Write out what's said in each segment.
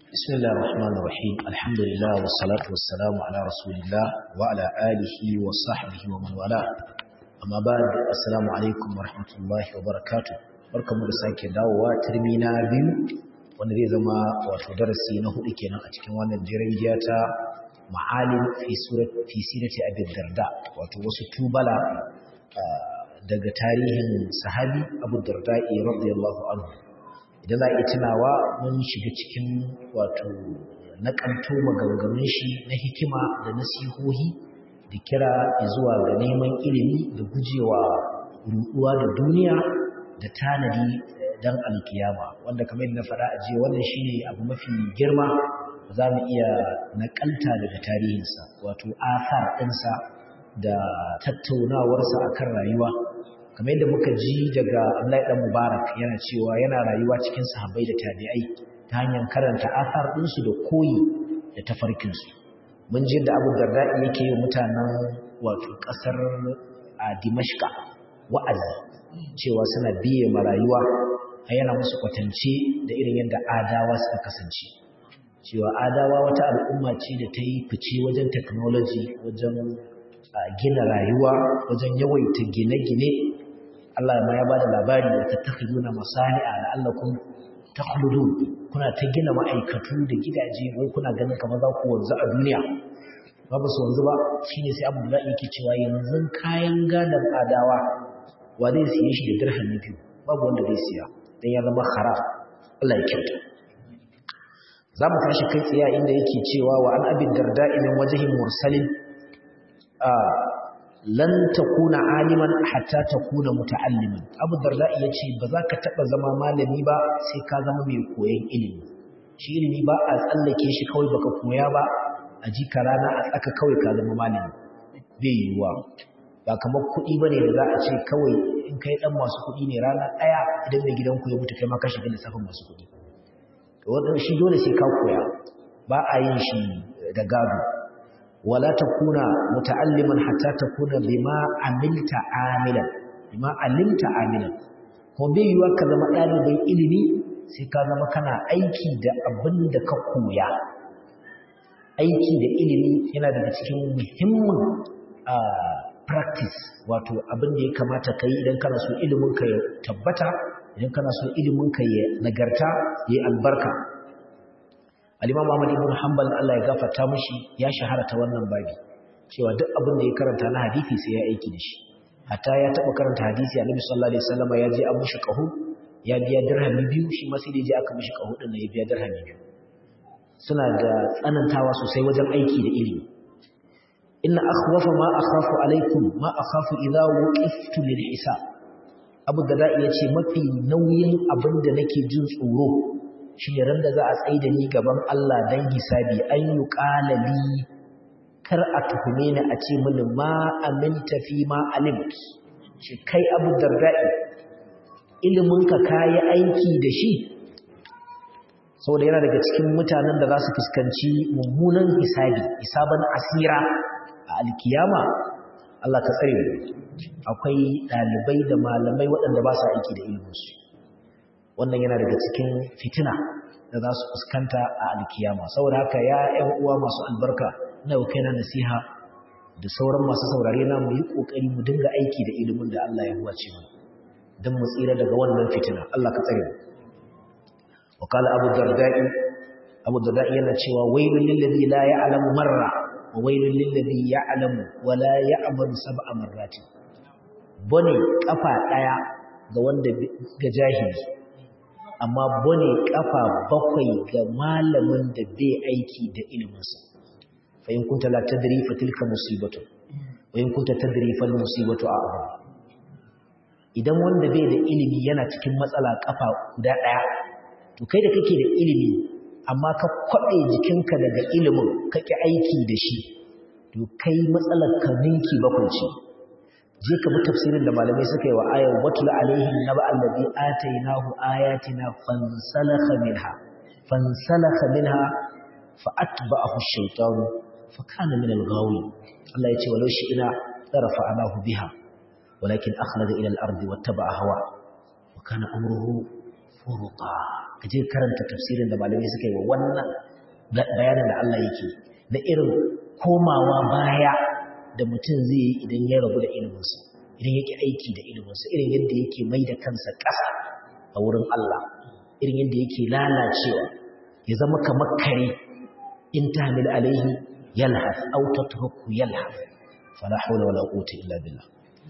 بسم الله الرحمن الرحيم الحمد لله والصلاة والسلام على رسول الله وعلى آله وصحبه ومن والاه أما بعد السلام عليكم ورحمة الله وبركاته barkamu da sake dawowa turmi na biyu wanda zai zama wato darasi na hudu kenan a cikin wannan jiran ta ma'alim fi surat fi sirati abi darda wato wasu tubala daga tarihin sahabi abu darda radiyallahu anhu idan za a yi tunawa mun shiga cikin wato naƙanto maganganun shi na hikima da nasihohi da kira zuwa ga neman ilimi da gujewa ruɗuwa da duniya da tanadi don alkiyama wanda kamar yadda na faɗa a jiya wannan shine abu mafi girma za mu iya naƙalta daga tarihinsa wato asar ɗinsa da tattaunawarsa akan rayuwa kamar yadda muka ji daga Abdullahi dan Mubarak yana cewa yana rayuwa cikin sahabbai da tabi'ai ta hanyar karanta asar ɗinsu da koyi da tafarkin su mun ji da Abu Darda yake yi mutanen wato ƙasar a Dimashqa wa'azi cewa suna biye ma rayuwa har yana musu kwatance da irin yadda adawa suka kasance cewa adawa wata al'umma ce da ta yi fice wajen technology wajen gina rayuwa wajen yawaita gine-gine Allah ma ya bada labari da tattakhiduna masani'a la'allakum takhludun kuna ta gina ma'aikatu da gidaje wai kuna ganin kamar za ku wanzu a duniya babu su wanzu ba shine sai Abu Dawud yake cewa yanzu kayan gadan adawa wa zai siye shi da dirhami biyu babu wanda zai siya dan ya zama haram Allah ya kyauta za mu tashi kai tsaye inda yake cewa wa an abin darda'i min wajhin mursalin lan takuna aliman hatta takuna muta'alliman abu darda yace ba za ka taba zama malami ba sai ka zama mai koyon ilimi shi ilimi ba a tsallake shi kawai baka koya ba a ji ka rana a tsaka kawai ka zama malami bai yiwuwa ba kamar kuɗi bane da za a ce kawai in kai dan masu kuɗi ne rana ɗaya idan mai gidanku ya mutu kai ma ka shiga lissafin masu kuɗi to wannan shi dole sai ka koya ba a yin shi da gado ولا تكون متعلما حتى تكون بما عملت عاملا بما علمت عاملا ko bai yiwa ka zama ɗalibin ilimi sai ka zama kana aiki da abin da ka koya aiki da ilimi yana daga cikin muhimmin practice wato abin da ya kamata ka yi idan kana so ilimin ka ya tabbata idan kana so ilimin ka ya nagarta ya yi albarka Al-Imam Ahmad ibn Hanbal Allah ya gafarta mishi ya shahara ta wannan babi cewa duk abin da ya karanta na hadisi sai ya aiki da shi hatta ya taba karanta hadisi Annabi sallallahu alaihi wasallam ya je an mishi qahu ya biya dirhami biyu shi ma sai da je aka mishi qahu din ya biya dirhami biyu suna da tsanantawa sosai wajen aiki da ilimi inna akhwafa ma akhafu alaikum ma akhafu idza waqiftu lil hisab Abu Darda yace mafi nauyin abin da nake jin tsoro shi ne randa za a tsaye da ni gaban Allah don hisabi an yi ƙalali kar a tuhume ni a ce mini ma aminta fi ma alimt shi kai abu darda'i iliminka ka yi aiki da shi saboda yana daga cikin mutanen da za su fuskanci mummunan hisabi hisaban asira a alkiyama Allah ka tsare akwai ɗalibai da malamai waɗanda ba su aiki da iliminsu wannan yana daga cikin fitina da za su fuskanta a alkiyama saboda haka ya ƴan uwa masu albarka ina yau kaina nasiha da sauran masu saurare na mu yi kokari mu dinga aiki da ilimin da Allah ya huwace mu dan mu tsira daga wannan fitina Allah ka tsare mu wa qala abu darda'i abu darda'i yana cewa wailul lil ladhi la ya'lamu marra wa wailul lil ladhi ya'lamu wa la ya'malu sab'a marratin bane kafa daya ga wanda ga jahili amma bane kafa bakwai ga malamin da bai aiki da iliminsa fa in kunta la tadri fa tilka musibatu wa in kunta tadri fal musibatu a'zam idan wanda bai da ilimi yana cikin matsala kafa guda daya to kai da kake da ilimi amma ka kwabe jikinka daga ilimin kake aiki da shi to kai matsalar ka ninki bakwai ce je ka bi tafsirin da malamai suka yi wa ayar watul alaihim naba allazi atainahu ayatina fansalakha minha fansalakha minha fa atba'ahu ash-shaytan fa kana min al-ghawin Allah yace walau shi ina tarafa'nahu biha walakin akhlada ila al-ardi wattaba'a hawa wa kana amruhu furuta ka je karanta tafsirin da malamai suka yi wa wannan bayanin da Allah yake da irin komawa baya da mutum zai yi idan ya rabu da iliminsa idan yake aiki da iliminsa irin yadda yake mai da kansa ƙasa a wurin Allah irin yadda yake lalacewa ya zama kamar kare in tahmil alaihi yalhas aw tatruku yalhas fala hawla wala quwwata illa billah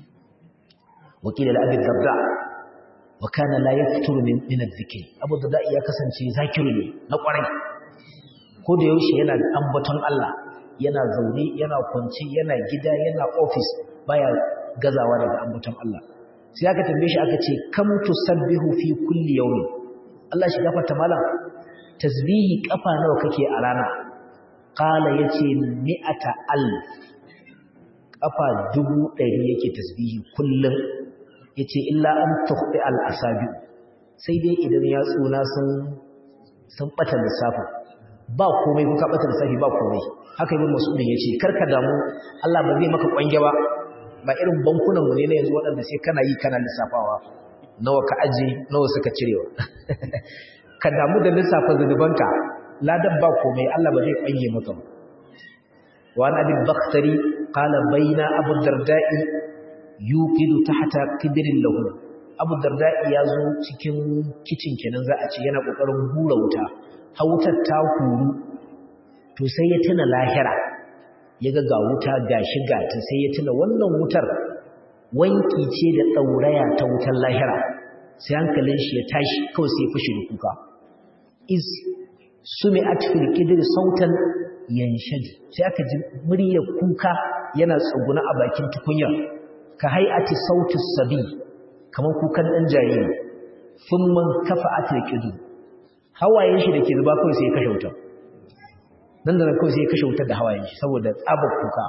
wa qila li abi darda wa kana la yafturu min min adh-dhikr abu darda ya kasance zakiru ne na kwarai ko da yaushe yana da ambaton Allah yana zaune yana kwance yana gida yana office baya gazawa daga ambaton Allah sai aka tambaye shi aka ce kam tusabbihu fi kulli yawmin Allah shi gafarta malam tasbihi kafa nawa kake a rana qala yace mi'ata alf kafa dubu ɗari yake tasbihi kullum yace illa an tukhti al asabi sai dai idan ya tsuna sun sun bata lissafi ba komai kuka bata lissafi ba komai haka ibn mas'ud yace karka damu Allah ba zai maka kwange ba ba irin bankunan mu ne na yanzu waɗanda sai kana yi kana lissafawa nawa ka aje nawa suka cirewa ka damu da lissafa zunubanka ladan ba komai Allah ba zai kwange maka ba wa an abi bakhtari qala baina abu darda'i yuqidu tahta qidrin lahu abu darda'i ya zo cikin kicin kenan za a ce yana kokarin hura wuta hautar ta huru to sai ya tuna lahira ya ga wuta ga shiga ta sai ya tuna wannan wutar wanki ce da ɗauraya ta wutar lahira sai hankalin shi ya tashi kawai sai ya fushi da kuka is sumi a cikin ƙidir sautan yanshaju sai aka ji muryar kuka yana tsuguna a bakin tukunya ka hai'ati sautus sabi kamar kukan ɗan jariri sun man kafa a tilkidu hawayen shi da ke zuba kawai sai ya kashe wutar nan da nan kawai sai ya kashe wutar da hawayen shi saboda tsabar kuka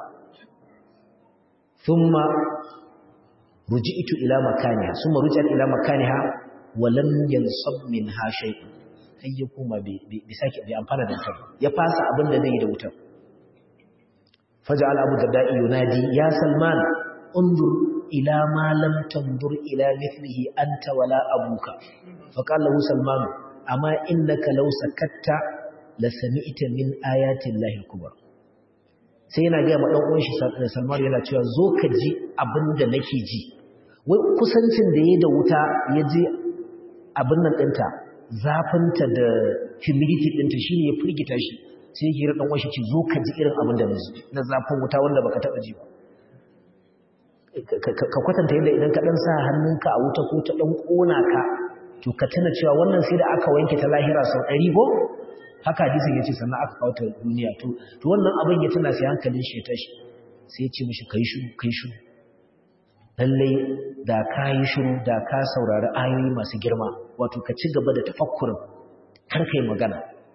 thumma ruji'tu ila makaniha thumma ruji'at ila makaniha wa lam yansab minha shay'un sai ya kuma bai sake bai amfana da wutar ya fasa abin da zai yi da wutar faja'al abu darda'i yunadi ya salman undur ila ma lam tandur ila mithlihi anta wala abuka faqala lahu salman amma innaka law sakatta la sami'ta min ayatin lahi kubra sai yana ga ma dan uwan shi Salman yana cewa zo ka ji abinda nake ji wai kusancin da yayi da wuta ya ji abin nan dinta zafinta da humidity dinta shine ya firgita shi sai yake ra dan uwan shi ce zo ka ji irin abin da naji na zafin wuta wanda baka taba ji ba ka kwatanta yadda idan ka dan sa hannunka a wuta ko ta dan kona ka to ka tuna cewa wannan sai da aka wanke ta lahira sau 100 ko haka hadisin yace sannan aka kawo ta duniya to to wannan abin ya tana sai hankalin shi ya tashi sai ya ce mishi kai shiru kai shiru lalle da ka yi shiru da ka saurari ayoyi masu girma wato ka ci gaba da tafakkurin kar kai magana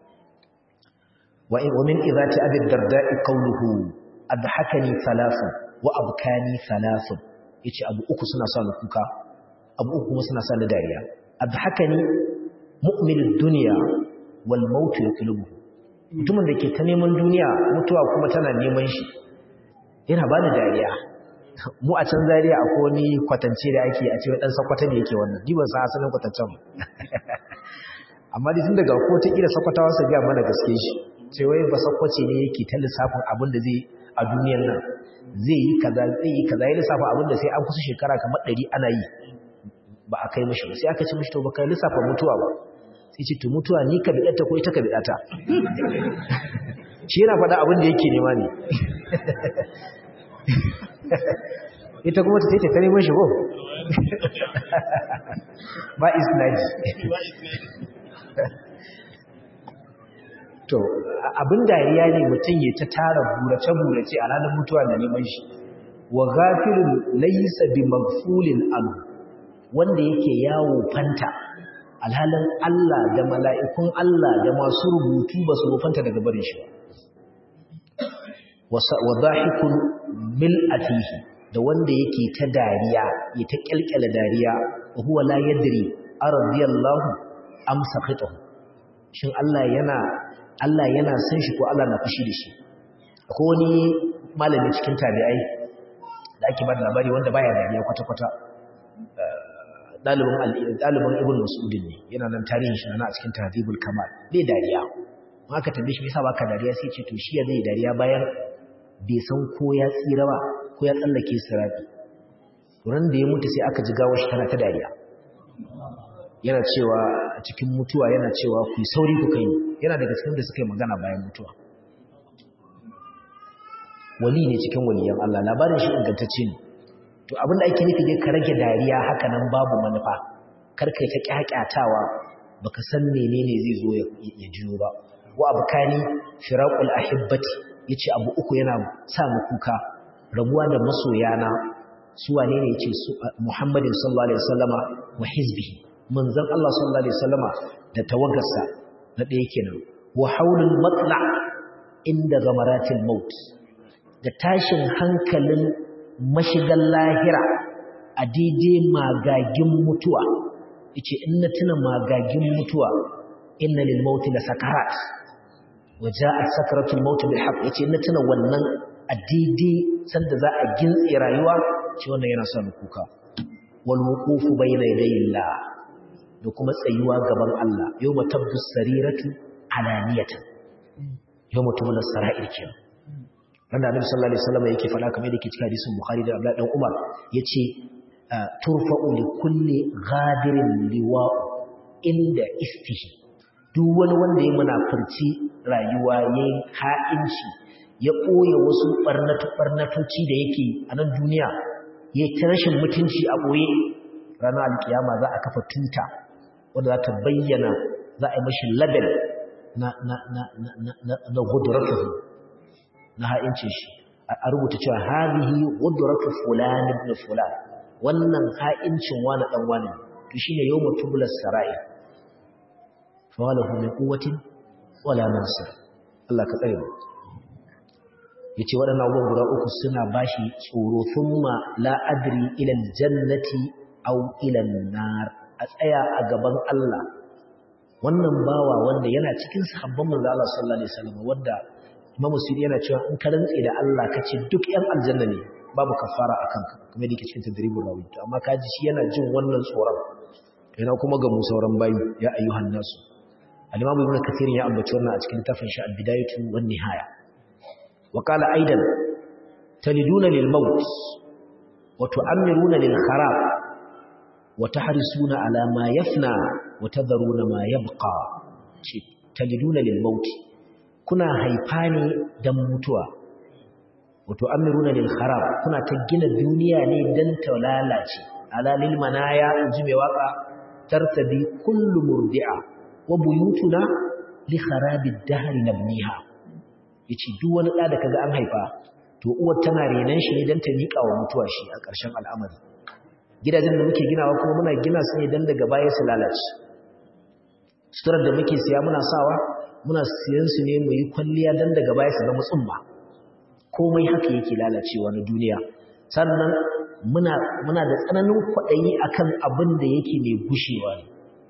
wa in min idati abi darda'i qawluhu adhakani thalathun wa abkani thalathun yace abu uku suna sa ni kuka abu uku kuma suna sa ni dariya adhakani mu'minud dunya wal mautu yatlubu mutumin da ke ta neman duniya mutuwa kuma tana neman shi yana bani dariya mu a can zariya akwai wani kwatance da ake a cewa dan sakwata ne yake wannan diban sa asalin kwatancen amma dai tun daga ko ta kira sakwatawa su ga mana gaske shi ce wai ba sakwace ne yake ta lissafin abin da zai a duniyar nan zai yi kaza zai yi kaza ya lissafa abin da sai an kusa shekara kamar ɗari ana yi ba a kai mashi ba sai aka ce mashi to ba kai lissafa mutuwa ba sai ce to mutuwa ni ka bidata ko ita ka bidata shi yana faɗa abin da yake nema ne ita kuma ta ce ta neman shi ko ba isnadi to abin dariya ne mutum ya ta tara burace-burace a ranar mutuwa da neman shi wa gafilun laysa bi maghfulin anhu wanda yake yawo fanta alhalin Allah da mala'ikun Allah da masu rubutu ba su rufanta daga barin shi wa zahikun mil atihi da wanda yake ta dariya ya ta kyalkyala dariya wa huwa la yadri aradiyallahu am sakhitahu shin Allah yana Allah yana san shi ko Allah na fushi da shi akwai wani malami cikin tabi'ai da ake ba da labari wanda baya dariya kwata-kwata ɗalibin ɗalibin ibn mas'udin ne yana nan tarihin shi na a cikin tahdhibul kamal bai dariya ma aka tambaye shi me yasa baka dariya sai ce to shi ya zai dariya bayan bai san ko ya tsira ba ko ya tsallake sirati ran da ya mutu sai aka ji gawar shi tana ta dariya yana cewa a cikin mutuwa yana cewa ku sauri ku kai yana daga cikin da suka yi magana bayan mutuwa wali ne cikin waliyan Allah labarin shi ingantacce ne to abinda ake nufi dai ka rage dariya haka nan babu manufa kar kai ta kyakyatawa baka san menene zai zo ya jiyo ba wa abkani firaqul ahibbati yace abu uku yana sa mu kuka rabuwa da masoyana su wane ne yace su Muhammadin sallallahu alaihi wasallama wa hizbihi manzon Allah sallallahu alaihi wasallama da tawagarsa na ɗaya kenan wa haulul matla inda gamaratil maut da tashin hankalin mashigan lahira a daidai magagin mutuwa yace in na tuna magagin mutuwa inna lil mauti la sakarat wa ja'at sakaratul maut bil haqq yace in na tuna wannan a daidai sanda za a gintse rayuwa ce wannan yana sa kuka wal wuqufu bayna yadayillah da kuma tsayuwa gaban Allah yawma tabdu sariratu alaniyatan yawma tubla sara'ir kenan wanda annabi sallallahu alaihi wasallam yake faɗa kamar yake cikin hadisin bukhari da abdullahi dan umar yace turfa'u li kulli ghadirin liwa inda istihi duk wani wanda ya munafurci rayuwa yayin ha'inci ya ɓoye wasu barnatu barnatoci da yake a nan duniya yayi ta rashin mutunci a ɓoye ranar alkiyama za a kafa tuta wanda za ta bayyana za a yi mashi label na na na na na na gudratuhu na ha'ince shi a rubuta cewa hadhihi gudratu fulan ibn fulan wannan ha'incin wani dan wani to shine yawmu tublas sarai fa walahu min quwwatin wala nasir Allah ka tsare mu yace waɗannan abubuwan guda uku suna bashi tsoro thumma la adri ila aljannati aw ila an-nar a tsaya a gaban Allah wannan bawa wanda yana cikin sahabban manzo Allah sallallahu alaihi wasallam wanda Imam Sudi yana cewa in ka rantse da Allah ka ce duk ƴan aljanna ne babu kafara akan ka kuma yake cikin tadribul rawi to amma kaji shi yana jin wannan tsoron yana kuma ga mu sauran bayi ya ayyuhan nasu al-Imam Ibn Kathir ya ambaci wannan a cikin tafin shi al-Bidayatu wan Nihaya wa qala aidan taliduna lil maut wa tu'ammiruna lil kharab wa tahrisuna ala ma yafna wa tadharuna ma yabqa ce taliduna lil maut kuna haifa ne don mutuwa wato amiruna lil kharab kuna ta gina duniya ne don ta lalace ala lil manaya inji mai waka tartabi kullu murdi'a wa buyutuna li kharabi dahri nabniha yace duk wani da da kaga an haifa to uwar tana renan shi ne don ta mika wa mutuwa shi a ƙarshen al'amari gidajen da muke ginawa kuma muna gina su ne don daga baya su lalace suturar da muke siya muna sawa muna siyan su ne mu yi kwalliya dan daga baya su zama tsumma komai haka yake lalacewa na duniya sannan muna muna da tsananin kwaɗayi akan abin da yake mai gushewa ne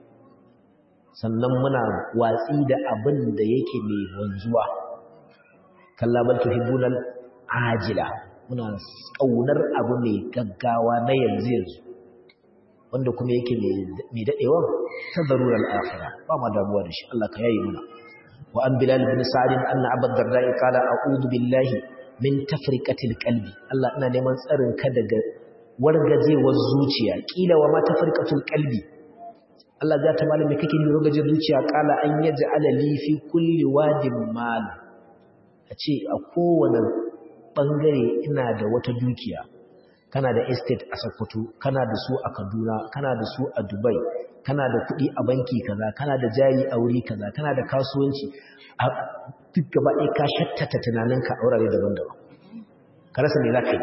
sannan muna watsi da abin da yake mai wanzuwa kalla bal tuhibbunal ajila muna kaunar abu mai gaggawa na yanzu yanzu wanda kuma yake mai dadewa ta darural akhirah ba ma damuwa da shi Allah ka yayi muna وأن بلال بن سعد أن أبا الدرداء قال أعوذ بالله من تفرقة القلب الله أنا نمان سأرن كدق ورغزي والزوجية قيل وما تفرقة القلب الله ذات مال مكيكي ورغزي الزوجية قال أن يجعل لي في كل واد مال أتي أقوى bangare ina da wata dukiya kana da estate a Sokoto kana da su a Kaduna kana da su a Dubai kana da kuɗi a banki kaza kana da jari a wuri kaza kana da kasuwanci a duk gaba ɗaya ka shattata tunaninka a wurare daban-daban ka rasa me za ka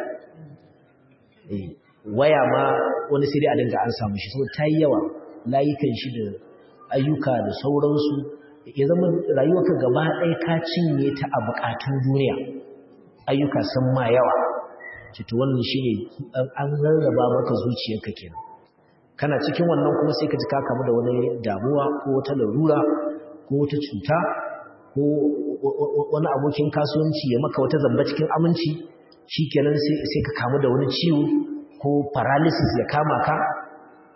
yi waya ma wani sai dai a dinga an samu shi saboda ta yi yawa layukan shi da ayyuka da sauransu ya zama rayuwarka gaba ɗaya ka cinye ta a buƙatun duniya ayyuka sun ma yawa cito wannan shi ne an rarraba maka zuciyarka kenan kana cikin wannan kuma sai ka ji ka kamu da wani damuwa ko wata larura ko wata cuta ko wani abokin kasuwanci ya maka wata zamba cikin aminci shikenan sai sai ka kamu da wani ciwo ko paralysis ya kama ka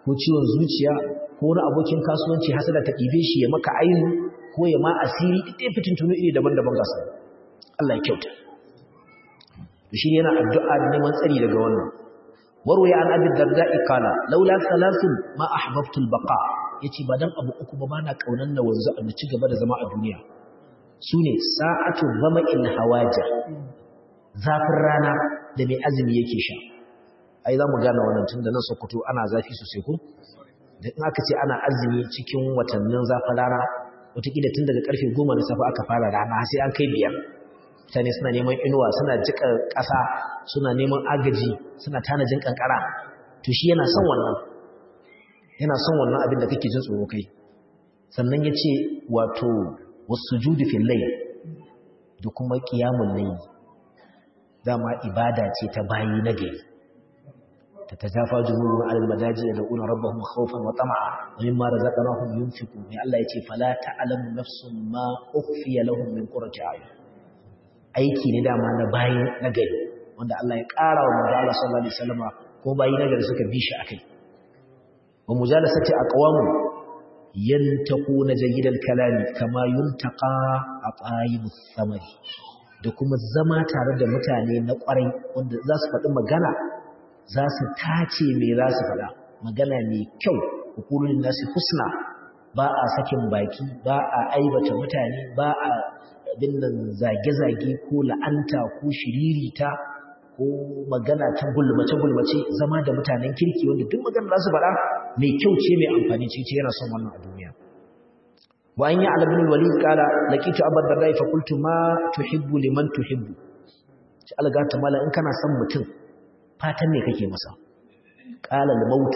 ko ciwon zuciya ko wani abokin kasuwanci hasada ta ɗibe shi ya maka ainu ko ya ma asiri ɗaya fitintunu iri daban-daban gasa Allah ya kyauta shi yana addu'a da neman tsari daga wannan warwaya an abin darda'i kala laula salasun ma ahbabtu albaqa yace ba dan abu uku ba bana kaunan na wanzu a ci gaba da zama a duniya sune sa'atu zama'il hawaja zafin rana da mai azumi yake sha ai zamu gane wannan tun da nan Sokoto ana zafi sosai ko da in aka ce ana azumi cikin watannin zafin rana wataƙila tun daga karfe 10 na safe aka fara rana sai an kai biyar mutane suna neman inuwa suna jika ƙasa suna neman agaji suna tanajin kankara to shi yana son wannan yana son wannan abin da kake jin tsoro kai sannan ya ce wato wasu judu fillai da kuma ƙiyamun layi dama ibada ce ta bayi na gari ta ta jafa jumurun alal madaji da una rabbahum khawfan wa tama'a wa mimma razaqnahum yunfiqun mai Allah yace fala ta'lamu nafsun ma ukhfiya lahum min qurrati a'yun aiki ne dama na bayi na gari wanda Allah ya ƙara wa manzo Allah sallallahu alaihi wasallam ko bayi na gari suka bi shi akai wa mujalasati aqwamu yantaquna jayyidal kalami kama yuntaqa aqayibu thamari da kuma zama tare da mutane na ƙwarai wanda za su faɗi magana za su tace me za su faɗa magana mai kyau hukumin nasu husna ba a sakin baki ba a aibata mutane ba a dinnan zage-zage ko la'anta ko shiririta ko magana ta gulmace-gulmace zama da mutanen kirki wanda duk magana za su faɗa mai kyau ce mai amfani ce yana son wannan a duniya wa an yi alabin walid kala laqitu abad darda fa qultu ma tuhibbu liman tuhibbu ci alga ta mala in kana son mutum fatan ne kake masa qala al maut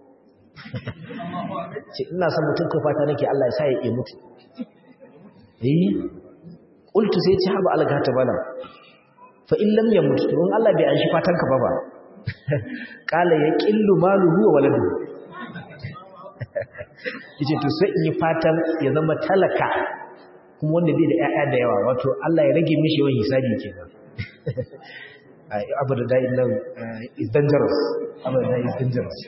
ce ina son mutum ko fata nake Allah ya sa ya mutu eh qultu sai ci haba alga ta mala fa in lam yamut to in Allah bai an shi fatan ka ba ba qala ya qillu maluhu wa waladuhu yace to sai in yi fatan ya zama talaka kuma wanda bai da ƴaƴa da yawa wato Allah ya rage mishi yawan hisabi kenan abu da da'in nan is dangerous abu da is dangerous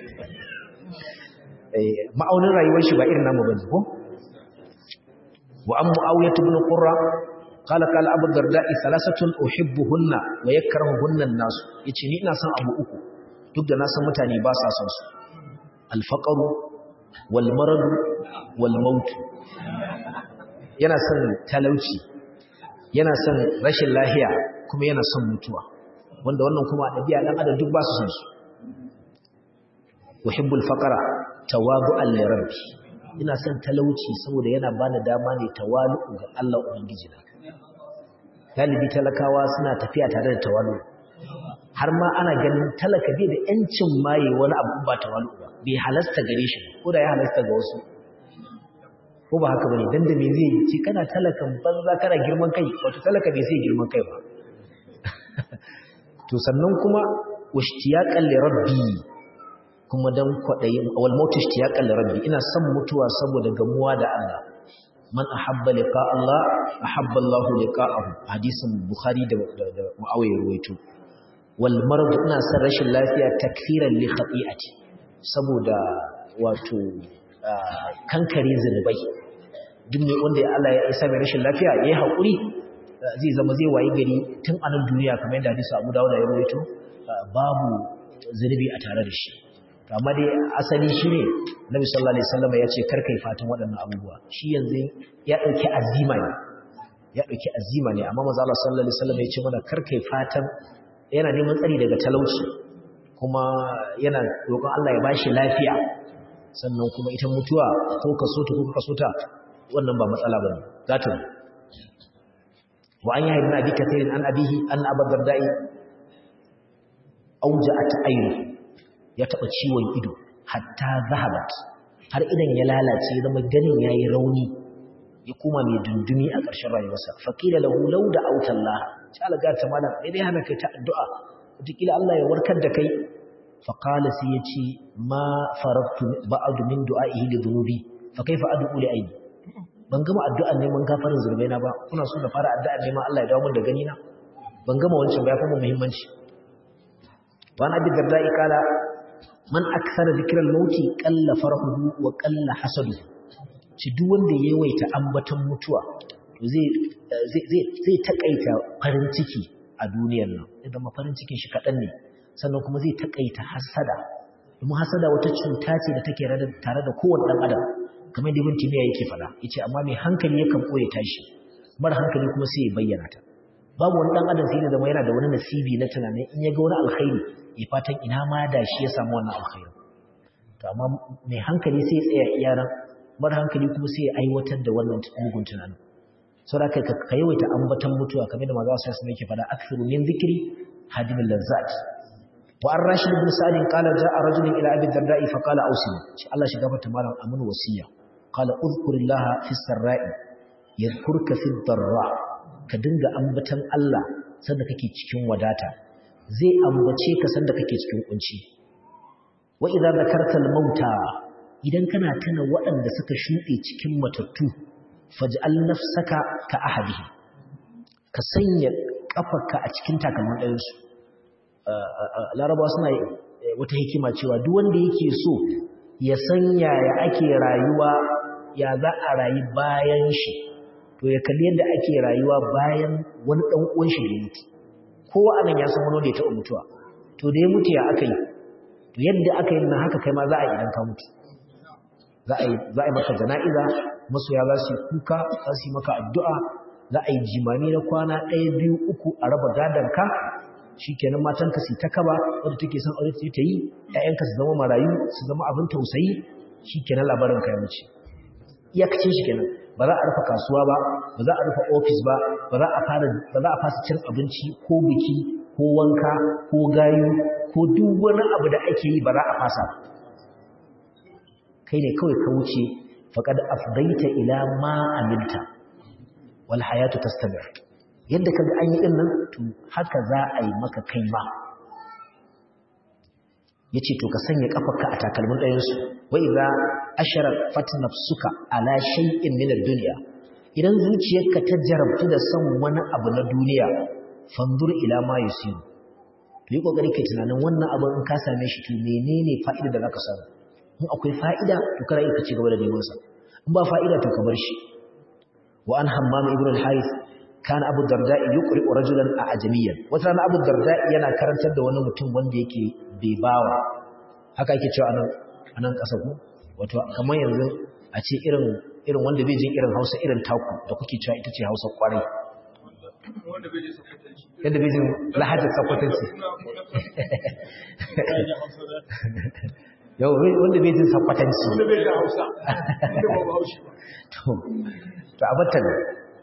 ma'aunin rayuwar shi ba irin namu bane ko wa an mu'awiyah ibn qurra qala qala abu darda'i thalathatun uhibbuhunna wa yakrahuhunna an-nas yace ni ina son abu uku duk da na san mutane ba sa son su al-faqru wal marad wal maut yana son talauci yana son rashin lafiya kuma yana son mutuwa wanda wannan kuma a ɗabi'a ɗan adam duk ba su son su uhibbul faqara tawadu'an li rabbi ina son talauci saboda yana bani dama ne tawalu ga Allah ubangiji na galibi talakawa suna tafiya tare da tawalu har ma ana ganin talaka bai da yancin maye wani abu ba tawalu ba bai halasta gare shi ko da ya halasta ga wasu ko ba haka bane dan da me zai yi ce kana talakan banza kana girman kai wato talaka bai sai girman kai ba to sannan kuma washtiyaqan li rabbi kuma dan kwadayin wal maut ishtiyaqan li rabbi ina son mutuwa saboda gamuwa da Allah man ahabba liqa Allah ahabba Allah liqa'ahu hadisin bukhari da da muawiya ruwaito wal marad ina son rashin lafiya takfiran li khati'ati saboda wato kankare zunubai duk ne wanda Allah ya isa mai rashin lafiya yayi hakuri zai zama zai wayi gari tun a nan duniya kamar yadda hadisi Abu Dawud ya rawaito babu zunubi a tare da shi amma dai asali shine Nabi sallallahu alaihi wasallam ya ce kar kai fatan waɗannan abubuwa shi yanzu ya dauki azima ne ya dauki azima ne amma manzo Allah sallallahu alaihi wasallam ya ce mana kar kai fatan yana neman tsari daga talauci kuma yana roƙon Allah ya bashi lafiya sannan kuma ita mutuwa ko ka so ta ko ka so ta wannan ba matsala bane za ta wa an yahya ibn abi kathir an abihi an abu dardai auja'at ayni ya taba ciwon ido hatta zahabat har idan ya lalace zama ganin yayi rauni ya kuma mai dundumi a ƙarshen rayuwarsa faqila lahu law da autallah sai alga ta malam dai dai hana kai ta addu'a wataƙila Allah ya warkar da kai faqala sai yace ma farabtu ba'du min du'a'ihi li dhunubi fa kaifa ad'u li ayni ban gama addu'an neman gafarin zurbaina ba kuna so da fara addu'an neman Allah ya dawo mun da gani na ban gama wancan ba ya kuma muhimmanci wa na bi darda'i kala man akthara dhikral mauti qalla farhuhu wa qalla hasaduhu ci duk wanda ya yawaita ambaton mutuwa to zai zai zai takaita farin ciki a duniyar nan idan ma farin cikin shi kadan ne sannan kuma zai takaita hasada domin hasada wata cuta ce da take tare da kowanne dan adam kamar da ibn timiya yake fada yace amma mai hankali yakan koye tashi mara hankali kuma sai ya bayyana ta babu wani dan adam sai da zama yana da wani nasibi na tunanin in ya ga wani alkhairi ya fatan ina ma da shi ya samu wannan alkhairi to amma mai hankali sai ya tsaya iyaran mara hankali kuma sai ya aiwatar da wannan mugun tunanin saboda kai ka yawaita ambatan mutuwa kamar da manzo sallallahu alaihi yake fada aktharu min dhikri hadimul lazzat wa an rashid ibn sa'd qala ja'a rajulun ila abi darda'i fa qala awsini shi Allah shi gafarta malam amun wasiya qala udhkurillaha fis sarra'i yadhkurka fid darra ka dinga ambatan Allah sanda kake cikin wadata zai ambace ka sanda kake cikin kunci wa idza zakartal mauta idan kana tuna waɗanda suka shuɗe cikin matattu faj'al nafsaka ka ahadihi ka sanya kafarka a cikin takalman ɗayan su larabawa suna wata hikima cewa duk wanda yake so ya san yaya ake rayuwa ya za a rayu bayan shi to ya kalli yadda ake rayuwa bayan wani ɗan uwan shi da ya mutu kowa anan ya san wani da ya taɓa mutuwa to da ya mutu ya aka yi to yadda aka yi nan haka kai ma za a yi idan ka mutu za a yi za a yi maka jana'iza masoya za su yi kuka za su yi maka addu'a za a yi jimami na kwana ɗaya biyu uku a raba gadon ka shi kenan matanka su ta kaba wadda take son aure ta yi ‘ya'yanka su zama marayu su zama abin tausayi shi kenan labarin ka ya wuce iyakacin shi kenan ba za a rufe kasuwa ba ba za a rufe ofis ba ba za a fara ba za a fasa cin abinci ko biki ko wanka ko gayu ko duk wani abu da ake yi ba za a fasa kai ne kawai ka wuce faqad afdaita ila ma amilta wal hayatu tastabir yadda kaga an yi din nan to haka za a yi maka kai ma yace to ka sanya kafarka a takalmin ɗayan su wa idza asharafat nafsuka ala shay'in min ad-dunya idan zuciyarka ta jarabtu da son wani abu na duniya fanzur ila ma yusiru to yi kokari kai tunanin wannan abu in ka same shi to menene fa'ida da zaka samu in akwai fa'ida to kada ka ci gaba da neman sa in ba fa'ida to ka bar shi wa an hammam ibn al-harith kana abu darda'i yuqri rajulan a ajamiyan wata rana abu darda'i yana karantar da wani mutum wanda yake bai bawa haka yake cewa anan anan kasa ku wato kamar yanzu a ce irin irin wanda bai jin irin Hausa irin taku da kuke cewa ita ce Hausa kwarai wanda bai jin sakwatanci yadda bai jin lahajar sakwatanci yau wanda bai jin sakwatanci wanda bai jin Hausa wanda ba Hausa ba to to abatta ne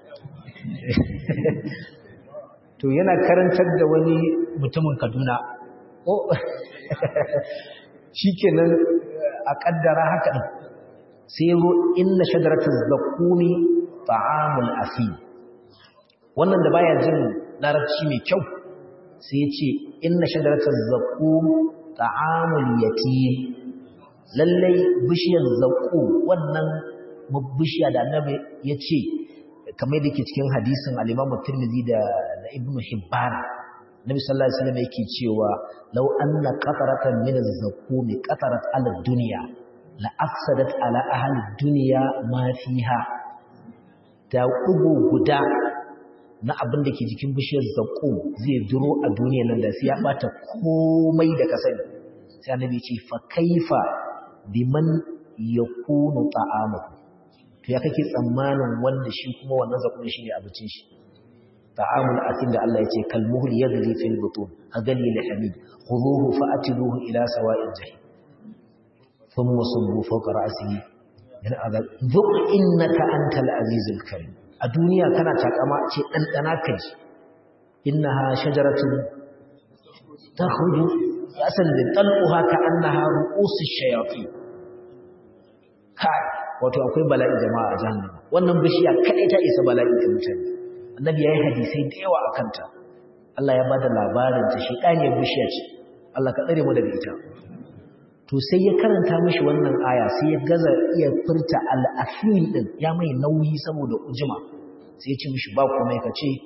to yana karantar da wani mutumin Kaduna oh shikenan a kaddara haka din sai yazo inna shajaratuz zaqumi ta'amul asim wannan da baya jin larabci mai kyau sai ya ce inna shajaratuz zaqum ta'amul yatim lallai bishiyar zaqum wannan bishiya da annabi ya ce kamar da ke cikin hadisin al-Imam Tirmidhi da Ibn Hibban Nabi sallallahu alaihi wasallam yake cewa law anna qataratan min az-zaqum qatarat ala dunya la afsadat ala ahli dunya ma fiha da dugo guda na abin da ke jikin bishiyar zaqum zai duro a duniyar nan da sai ya bata komai da ka sani sai annabi ce fa kaifa biman yakunu ta'amuhu to ya kake tsammanin wanda shi kuma wannan zakun shi ne abincin shi ta'amul atin da Allah ya ce kalmuhul yadli fil butun agali li hamid khuduhu fa'tiluhu ila sawa'il jahim thumma subbu fawqa ra'sihi min azab dhuq innaka antal azizul karim a duniya kana takama ce dan dana kaji innaha shajaratun takhruju asan li talquha ka annaha ru'usush shayatin kai wato akwai bala'i jama'a a jahannama wannan bishiya kadai ta isa bala'i ga mutane annabi yayi hadisi da yawa akan ta Allah ya bada labarin ta shedaniyar bishiya ce Allah ka tsare mu daga ita to sai ya karanta mishi wannan aya sai ya gaza iya furta al-afil din ya mai nauyi saboda ujuma sai ya ce mishi ba komai ka ce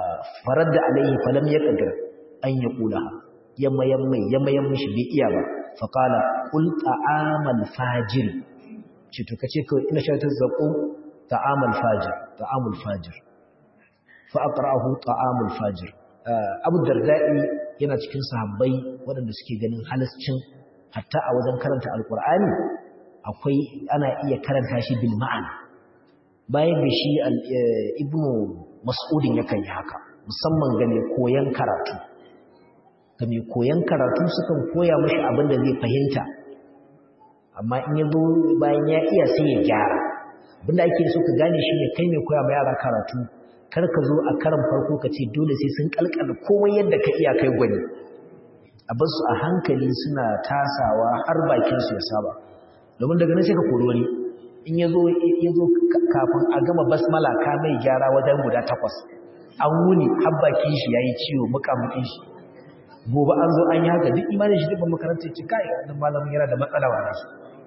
faradda alaihi falam yaqdir an yaqula yamma yamma yamma yamma shi bai iya ba faqala qul ta'amal fajir ce to kace ko ina sharatar zaqum ta'amal fajir ta'amul fajir fa aqra'ahu ta'amul fajir abu darda'i yana cikin sahabbai waɗanda suke ganin halascin hatta a wajen karanta alqur'ani akwai ana iya karanta shi bil ma'ana bayan da shi ibnu mas'udin yakan yi haka musamman ga mai koyan karatu ga mai koyan karatu sukan koya mashi abin da zai fahimta amma in ya zo bayan ya iya sai ya gyara abinda ake so ka gane shi ne kai mai koya ma yara karatu kar ka zo a karan farko ka ce dole sai sun kalkala komai yadda ka iya kai gwani a bar su a hankali suna tasawa har bakin su ya saba domin daga nan sai ka kori wani in ya zo kafin a gama basmala ka mai gyara wajen guda takwas an wuni har bakin shi yayi ciwo mukamukin shi gobe an zo an yi haka duk imanin shi duk makarantar ci kai wannan malamin yana da matsala wa shi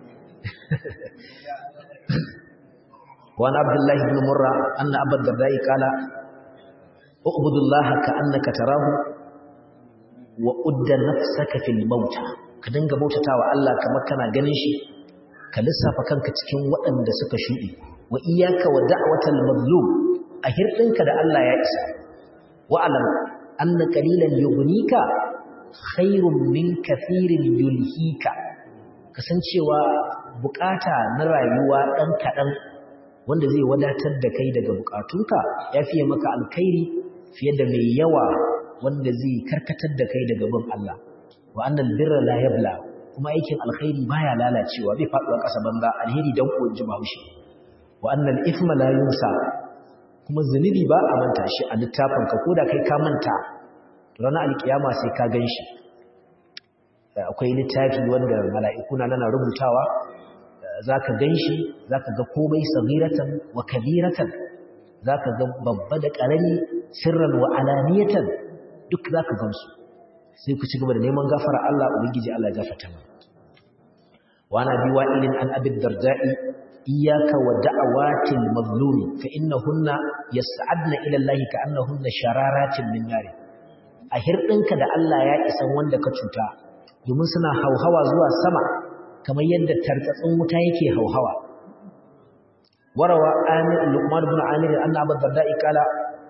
وعن عبد الله بن مرة أن أبا الدرداء قال اعبد الله كأنك تراه وأد نفسك في الموت كدنga bautatawa Allah kamar kana ganin shi ka lissafa kanka cikin waɗanda suka shuɗe wa iyyaka wa da'watal mazlum a hirdinka da Allah ya isa wa alam anna qalilan yughnika khairun min kathirin yulhika kasancewa bukata na rayuwa dan kadan wanda zai wadatar da kai daga bukatunka ya fiye maka alkhairi fiye da mai yawa wanda zai karkatar da kai daga bin Allah wa annal birra la yabla kuma aikin alkhairi baya lalacewa bai faduwa ƙasa banza alheri dan ko ji bahaushe wa annal ithma la yunsa kuma zunubi ba a manta shi a littafin ka koda kai ka manta to ranar alkiyama sai ka ganshi akwai littafi wanda mala'iku na nana rubutawa zaka ganshi zaka ga komai sagiratan wa kabiratan zaka ga babba da karami sirran wa alaniyatan duk zaka gansu sai ku ci gaba da neman gafara Allah ubangiji Allah ya gafarta mana wa ana bi wa'ilin an abi darda'i iyyaka wa da'awatil mazlumi fa innahunna yas'adna ila Allah ka'annahunna shararatin min nar a hirdinka da Allah ya isan wanda ka cuta domin suna hauhawa zuwa sama kamar yadda tartatsin wuta yake hauhawa warawa amir luqman ibn amir anna abu darda'i kala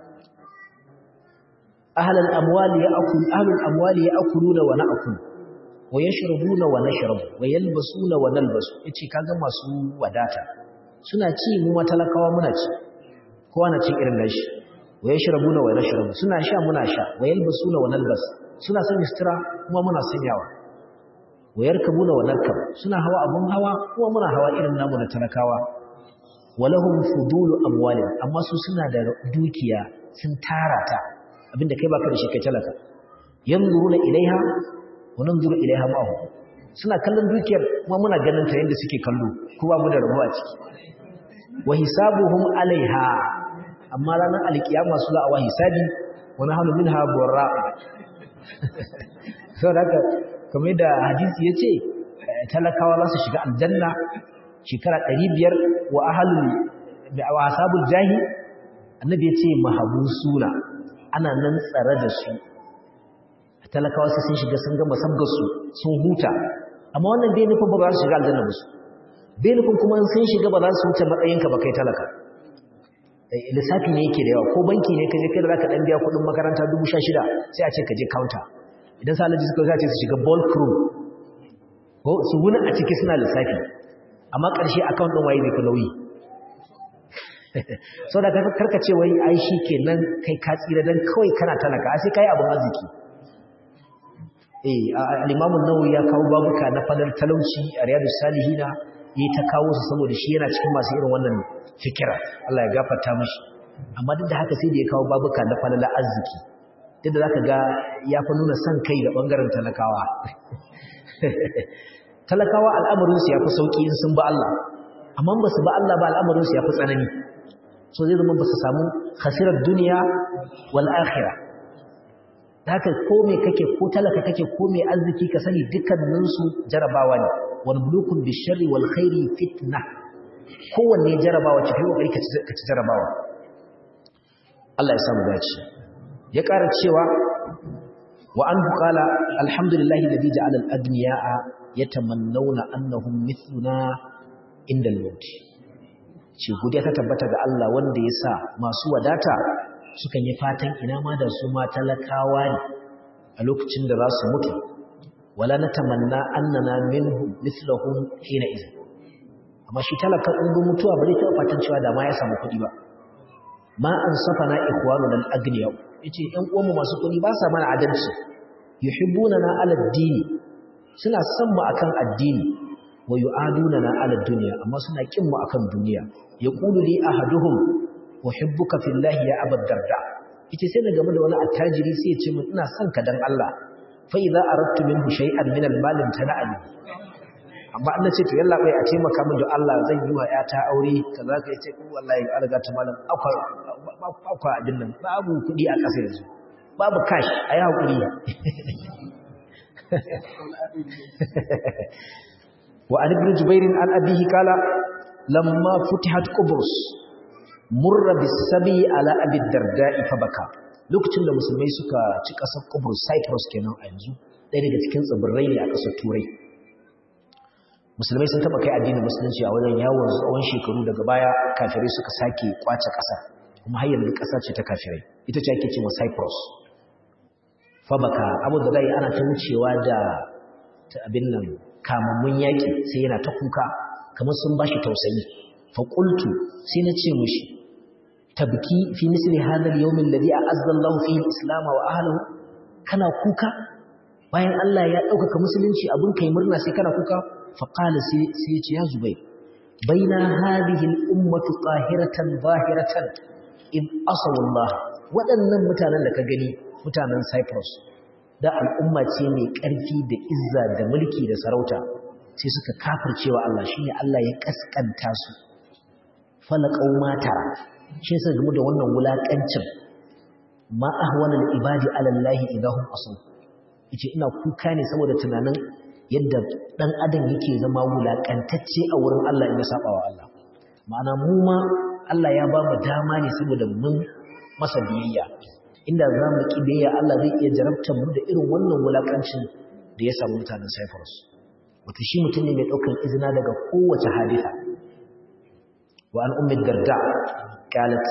ahlul amwali ya'kul ahlul amwali ya'kuluna wa na'kul wa yashrabuna wa nashrabu wa yalbasuna wa nalbasu yace kaga masu wadata suna ci mu matalakawa muna ci kowa na cin irin nashi wa yashrabuna wa nashrabu suna sha muna sha wa yalbasuna wa nalbas suna sanya sutura kuma muna sanyawa wa yarkabuna wa narkab suna hawa abun hawa kuma muna hawa irin namu na talakawa walahum fudulu amwalin amma su suna da dukiya sun tara ta abinda kai baka da shi kai talaka yanzuruna ilaiha wa nanzuru ilaiha ma'ahu suna kallon dukiyar kuma muna ganin ta yanda suke kallo kuma mu da rabuwa ciki wa hisabuhum alaiha amma ranar alkiyama su za a wa hisabi wa nahnu minha burra saboda haka kamar da hadisi yace talakawa za su shiga aljanna shekara 500 wa ahlul wa ashabul jahi annabi yace mahabusuna ana nan tsare da su talakawa sai sun shiga sun gama sabgarsu sun huta amma wannan bai nufin ba za su shiga aljanna ba su bai nufin kuma sun shiga ba za su wuce matsayinka ba kai talaka lissafi ne yake da yawa ko banki ne ka je kai da zaka dan biya kuɗin makaranta dubu sha shida sai a ce ka je counter idan sa alaji suka ce su shiga ball crew ko su wuni a ciki suna lissafi amma ƙarshe account ɗin waye zai fi nauyi sau da karka ce wai ai shi ke nan kai ka tsira don kawai kana talaka a sai ka yi abin arziki eh al'imamun nawawi ya kawo babuka na fadar talauci a riyadu salihina ya ta kawo su saboda shi yana cikin masu irin wannan fikira Allah ya gafarta mashi amma duk da haka sai da ya kawo babuka na falala arziki duk da za ka ga ya fi nuna son kai da ɓangaren talakawa talakawa al'amarinsu ya fi sauƙi in sun ba Allah amma ba su ba Allah ba al'amarinsu ya fi tsanani so zai zama ba su samu khasirar duniya wal akhirah haka ko me kake ko talaka kake ko me arziki ka sani dukkaninsu jarabawa ne wal bulukun bisharri wal khairi fitna kowanne jarabawa ci kokari ka ci jarabawa Allah ya samu dace ya ƙara cewa wa anhu qala alhamdulillahi alladhi ja'ala al-adniya'a yatamannawna annahum mithluna inda al-maut ce godiya ta tabbata ga Allah wanda ya sa masu wadata sukan yi fatan ina ma da su ma talakawa ne a lokacin da za su mutu wala natamanna annana minhu mithlahum hina idh amma shi talakan in mutuwa ba zai taɓa fatan cewa da ma ya samu kuɗi ba ma an safana ikhwanuna al-aghniya yace ɗan uwanmu masu kuɗi ba sa mana adalci yuhibbunana ala ad-dini suna son mu akan addini wa yu'adunana ala ad-dunya amma suna kin mu akan duniya yaqulu li ahaduhum uhibbuka fillahi ya abad darda yace sai na game da wani attajiri sai ya ce min ina son ka dan Allah fa idza aradtu minhu shay'an min al-mal tana'ani amma an ce to yalla bai a taimaka min da Allah zan yi wa yata aure kaza ka yace ko wallahi an riga ta malam akwai akwai abin nan babu kudi a ƙasa yanzu babu cash ayi hakuri wa an ibn jubair an abihi kala lamma futihat qubrus murra bisabi ala abi darda'i fa baka lokacin da musulmai suka ci ƙasar qubrus cyprus kenan a yanzu ɗaya daga cikin tsibirai ne a ƙasar turai musulmai sun taba kai addinin musulunci a wajen yawon tsawon shekaru daga baya kafirai suka sake kwace ƙasa kuma har yanzu ƙasa ce ta kafirai ita ce ake cewa Cyprus fabaka abu da dai ana ta wucewa da ta abin nan kamammun yaƙi sai yana ta kuka kamar sun bashi tausayi fa qultu sai na ce mushi tabki fi misli hadha al-yawm alladhi a'azza Allahu fihi al-islam wa ahlihi kana kuka bayan Allah ya ɗaukaka musulunci abin kai murna sai kana kuka فقال سيتي يا زبير بين هذه الأمة طاهرة ظاهرة إذ أصوا الله waɗannan mutanen da ka gani mutanen Cyprus da al'umma ce mai ƙarfi da izza da mulki da sarauta sai suka kafircewa Allah shine Allah ya kaskanta su falaqau mata shi sai game da wannan wulakancin ma ahwana al-ibadi ala Allah idahum asu yace ina kuka ne saboda tunanin yadda ɗan adam yake zama wulaƙantacce a wurin Allah in ya saba wa Allah ma'ana mu ma Allah ya ba mu dama ne saboda mun masa biyayya inda za mu ƙi biyayya Allah zai iya jarabtar mu da irin wannan wulaƙancin da ya samu mutanen Cyprus wato shi mutum ne mai ɗaukar izina daga kowace hadisa wa an ummi darda qalat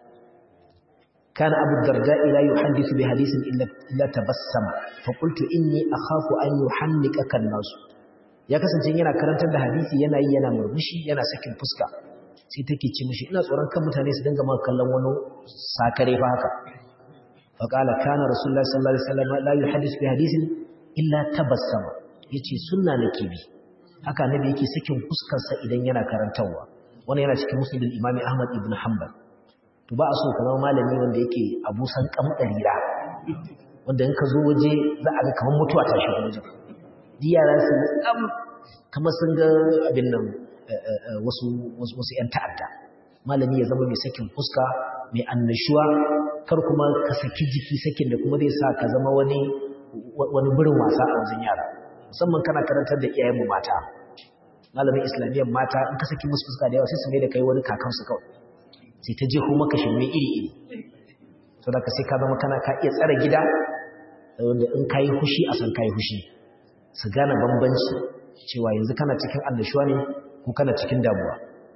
كان أبو الدرداء لا يحدث بحديث إلا, إلا تبسم فقلت إني أخاف أن يحنكك الناس ya kasance yana karantar da hadisi yana yi yana murmushi yana sakin fuska sai take ce mishi ina tsoron kan mutane su dinga maka kallon wani sakare fa haka fa qala kana rasulullahi sallallahu alaihi wasallam la yuhaddith bi hadithin illa tabassama yace sunna nake bi haka nabi yake sakin fuskar sa idan yana karantawa wannan yana cikin musnadul imami ahmad ibn hanbal to ba a so ka zama malami wanda yake abusan kamdarira wanda in ka zo waje za a ga kamar mutuwa ta shigo wajen di yara su kam kamar sun ga abin nan wasu wasu wasu ƴan ta'adda malami ya zama mai sakin fuska mai annashuwa kar kuma ka saki jiki sakin da kuma zai sa ka zama wani wani burin wasa a wajen yara musamman kana karantar da iyayenmu mata malamin islamiyyar mata in ka saki musu fuska da yawa sai su mai da kai wani kakansu kawai sai ta jeho maka shirme iri-iri so da ka sai ka zama kana ka iya tsara gida wanda in ka yi hushi a san ka yi hushi su gane bambanci cewa yanzu kana cikin annashuwa ne ko kana cikin damuwa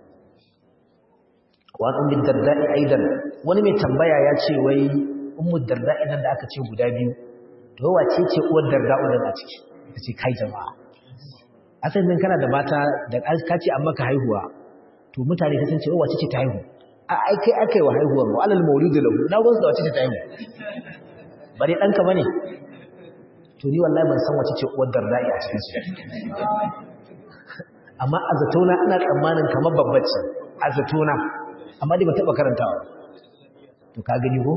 wani umar darda'i aidan wani mai tambaya ya ce wai umar darda'i nan da aka ce guda biyu to wace ce uwar darda'u nan a ciki ta ce kai jama'a asalin kana da mata da ka ce an maka haihuwa to mutane ta san ce wace ce ta haihu a ai kai aka yi wa haihuwar mu alal maulidu lahu na gwansu da wace ce ta haihu bare ɗanka ba ne to ni wallahi ban san wace ce uwar darda'i a cikin su amma a zatona ina tsammanin kamar babbace a zatona amma dai ba taɓa karantawa to ka gani ko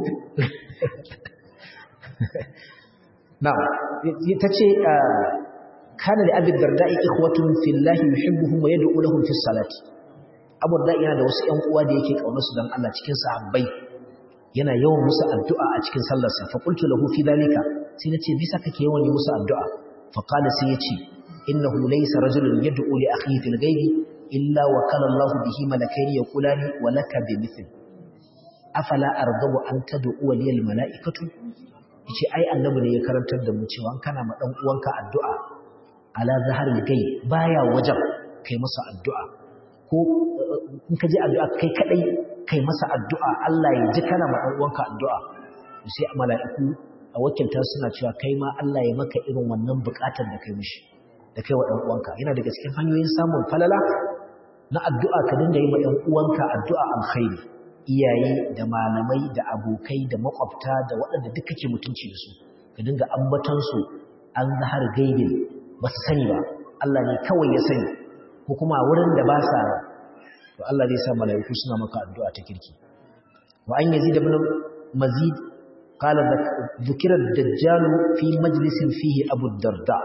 na ta ce kana da abin darda'i ikhwatun fillahi yuhibbuhum wa yad'u lahum fi salati abu darda'i yana da wasu ƴan uwa da yake kaunar su dan Allah cikin sahabbai yana yawan musu addu'a a cikin sallarsa fa qultu lahu fi dalika sai nace bisa kake yawan yi musu addu'a fa qala sai yace innahu laysa rajulun yad'u li akhihi fil ghaibi illa wa kana Allah bihi malakaini yaqulani wa laka bi mithl afala arghabu an tad'u li al malaikatu yace ai annabi ne ya karantar da mu cewa kana ma dan uwanka addu'a ala zaharil gai baya wajen kai masa addu'a ko in ka je addu'a kai kadai kai masa addu'a Allah ya ji kana ma dan uwanka addu'a sai mala'iku a wakilta suna cewa kai ma Allah ya maka irin wannan bukatar da kai mishi da kai wa dan uwanka yana daga cikin hanyoyin samun falala na addu'a ka dinga yi ma ɗan uwanka addu'a alkhairi iyaye da malamai da abokai da makwabta da waɗanda duk kake mutunci da su ka dinga ambatan su an zahar gaibin ba su sani ba Allah ne kawai ya sani ko kuma wurin da ba sa to Allah zai sa malaiku suna maka addu'a ta kirki wa an yazid ibn mazid qala dhukira ad-dajjal fi majlisin fihi abu darda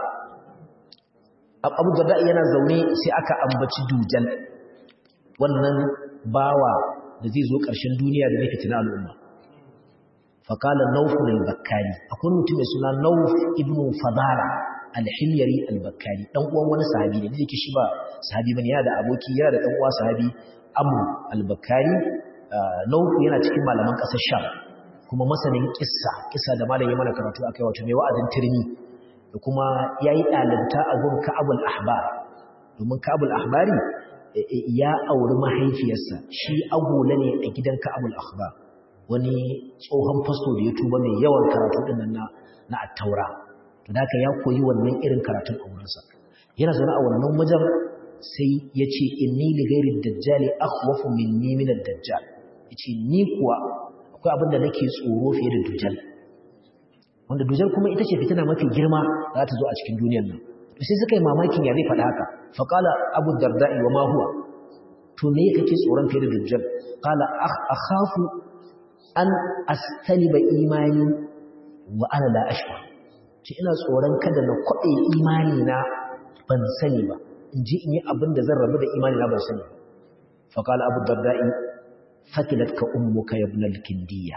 abu darda yana zaune sai aka ambaci dujal wannan bawa da zai zo ƙarshen duniya da nake tuna al'umma faƙalar naufin al-bakkari akwai mutum mai suna nauf ibn fadara al-hilyari al-bakkari ɗan uwan wani sahabi ne da yake shi ba sahabi bane yana da aboki yana da ɗan uwa sahabi amru al-bakkari nauf yana cikin malaman ƙasar sham kuma masanin kissa kissa da malam ya mana karatu akai wato mai wa'azin turmi da kuma yayi ɗalibta a gun ka'abul ahbar domin ka'abul ahbari ya auri mahaifiyarsa shi agola ne a gidan Ka'abul Akhbar wani tsohon fasto da ya tuba mai yawan karatu din nan na na at-Taura to da ya koyi wannan irin karatun aurensa yana zaune a wannan wajen sai yace inni li ghairi dajjali akhwafu minni min ad-dajjal yace ni kuwa akwai abin da nake tsoro fiye da dujal wanda dujal kuma ita ce fitina mafi girma za ta zo a cikin duniyar nan sai suka yi mamakin ya zai faɗa haka faƙala abu darda'i wa ma huwa to me kake tsoron kai da dajjal qala akhafu an astaliba imani wa ana la ashwa ce ina tsoron kada na kwaɗe imani na ban sani ba in ji in yi abin da zan rabu da imani na ban sani faƙala abu darda'i fakilat ka ummuka ya ibn al-kindiya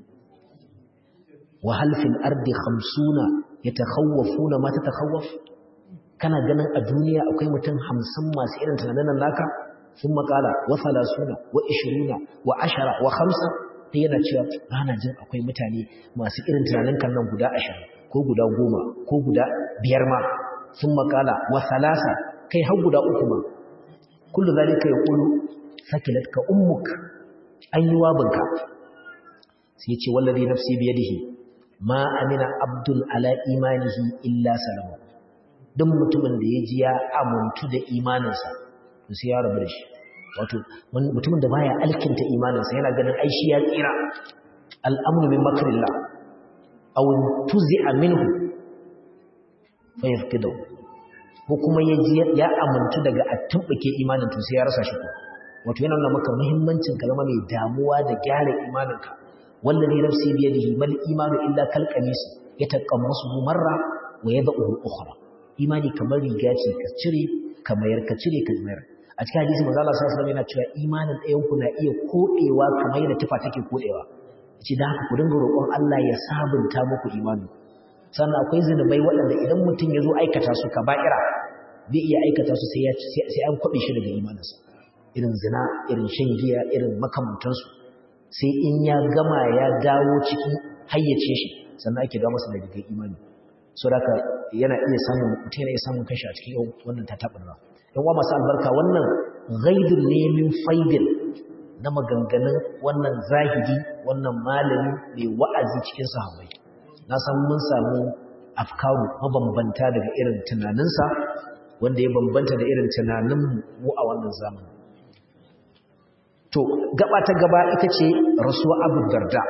wa hal fil ardi khamsuna yatakhawwafuna ma tatakhawwaf kana ganin a duniya akwai mutum hamsin masu irin tunanin naka sun makala wa salasuna wa ishiruna wa ashara wa hamsa ta yana cewa rana jin akwai mutane masu irin tunanin kan nan guda ashirin ko guda goma ko guda biyar ma sun makala wa salasa kai har guda uku ma kullu zalika yaqulu sakilat ka ummuk an yi wabinka sai ce wallazi nafsi biyadihi ma amina abdul ala imanihi illa salama duk mutumin da ya ji ya amuntu da imaninsa to sai ya rabu da shi wato mutumin da baya alkinta imaninsa yana ganin ai shi ya tsira al'amru min makrillah aw tuzi'a minhu fa yafqidu ko kuma ya ji ya amuntu daga attumbuke imanin to sai ya rasa shi wato yana nuna maka muhimmancin kalma mai damuwa da gyara imaninka wallazi nafsi biyadihi mal imanu illa kal qamis yataqammasu marra wa yad'uhu ukhra imani kamar riga ce ka cire ka mayar ka cire ka mayar a cikin hadisi manzo Allah sallallahu alaihi wasallam yana cewa imanin ɗayan ku na iya kodewa kamar yadda tufa take kodewa yace da haka ku dinga roƙon Allah ya sabunta muku imani sannan akwai zinubai waɗanda idan mutum ya zo aikata su kaba'ira bai iya aikata su sai sai an kwabe shi daga imaninsa irin zina irin shan giya irin makamantansu sai in ya gama ya dawo cikin hayyace shi sannan ake dawo masa da rigar imani so haka yana iya samun mutum yana iya samun kashi a cikin wannan tatabarwa yan uwa masu albarka wannan ghaidun ne min faidin na maganganun wannan zahidi wannan malami mai wa'azi cikin sahabbai na san mun samu afkaru mabambanta daga irin tunaninsa wanda ya bambanta da irin tunanin mu a wannan zamani to gaba ta gaba ita ce rasuwa abu darda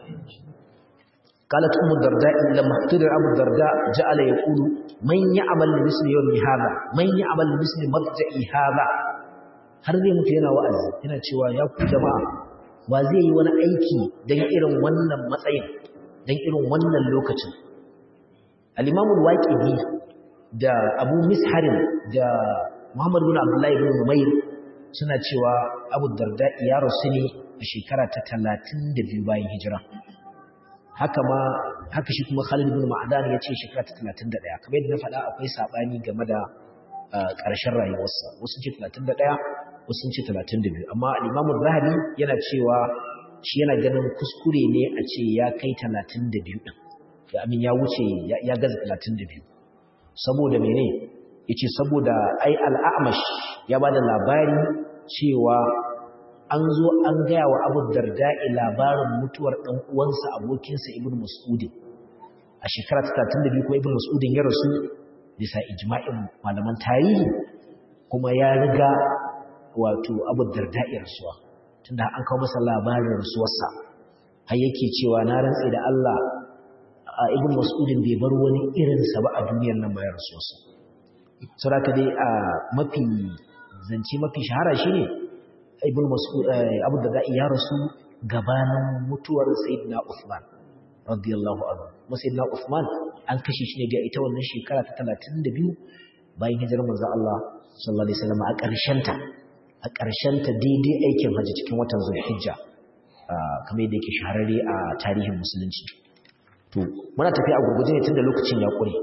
قالت أم الدرداء لما اقتدر أبو الدرداء جعل يقول من يعمل لمثل يوم هذا من يعمل لمثل مرجع هذا har zai mutu yana wa'azi yana cewa ya ku jama'a wa zai yi wani aiki don irin wannan matsayin don irin wannan lokacin al-imamu al-waqidi da abu misharin da muhammad bin abdullahi bin umayr suna cewa abu darda ya rasu ne a shekara ta 32 bayan hijira haka ma haka shi kuma Khalid ibn Ma'dan ya ce shekara ta 31 kamar yadda na faɗa akwai sabani game da ƙarshen rayuwarsa wasu ce 31 wasu ce 32 amma al-Imam zahabi yana cewa shi yana ganin kuskure ne a ce ya kai 32 din ya amin ya wuce ya gaza 32 saboda mene yace saboda ai al-a'mash ya bada labari cewa an zo an gaya wa Abu Darda'i labarin mutuwar dan uwansa abokinsa Ibn Mas'ud a shekara ta 32 kuma Ibn Mas'ud ya rasu bisa ijma'in malaman tarihi kuma ya riga wato Abu Darda'i rasuwa tunda an kawo masa labarin rasuwarsa har yake cewa na rantsi da Allah Ibn Mas'ud bai bar wani irinsa ba a duniyar nan bayan rasuwarsa saboda dai a mafi zance mafi shahara shine ibn mas'ud abu da ya rasu gabanin mutuwar sayyidina Uthman radiyallahu anhu kuma sayyidina Uthman an kashe shi ne ga ita wannan shekara ta 32 bayan hijirar manzon Allah sallallahu alaihi wasallam a ƙarshen ta a ƙarshen ta daidai aikin haji cikin watan Zulhijja kamar yadda yake shahararre a tarihin musulunci to muna tafiya a gurguje ne tunda lokacin ya kure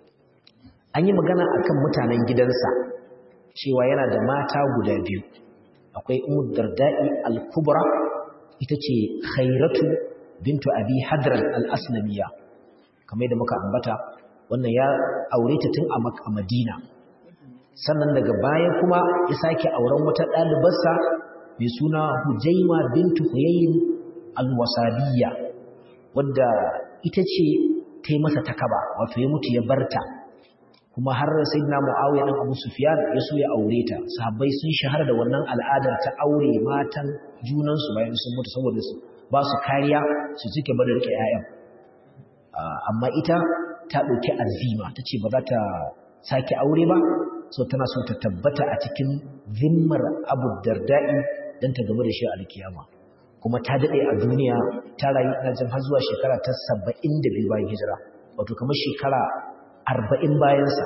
an yi magana akan mutanen gidansa cewa yana da mata guda biyu akwai ummu darda'i al-kubra ita ce khairatu bintu abi hadran al-aslamiyya kamar yadda muka ambata wannan ya aure ta tun a madina sannan daga baya kuma ya sake auren wata ɗalibarsa mai suna hujaima bintu huyayin al-wasabiyya wadda ita ce ta yi masa takaba wato ya mutu ya barta kuma har sayyidina Muawiya dan Abu Sufyan ya so ya aure ta sahabbai sun shahara da wannan al'adar ta aure matan junan su bayan sun mutu saboda su ba su kariya su cike bada rike ƴaƴan amma ita ta dauki azima tace ba za ta sake aure ba so tana so ta tabbata a cikin zimmar Abu Darda'i dan ta gaba da shi a alkiyama kuma ta dade a duniya ta rayu ina jin har zuwa shekara ta 72 bayan hijira wato kamar shekara arba'in bayansa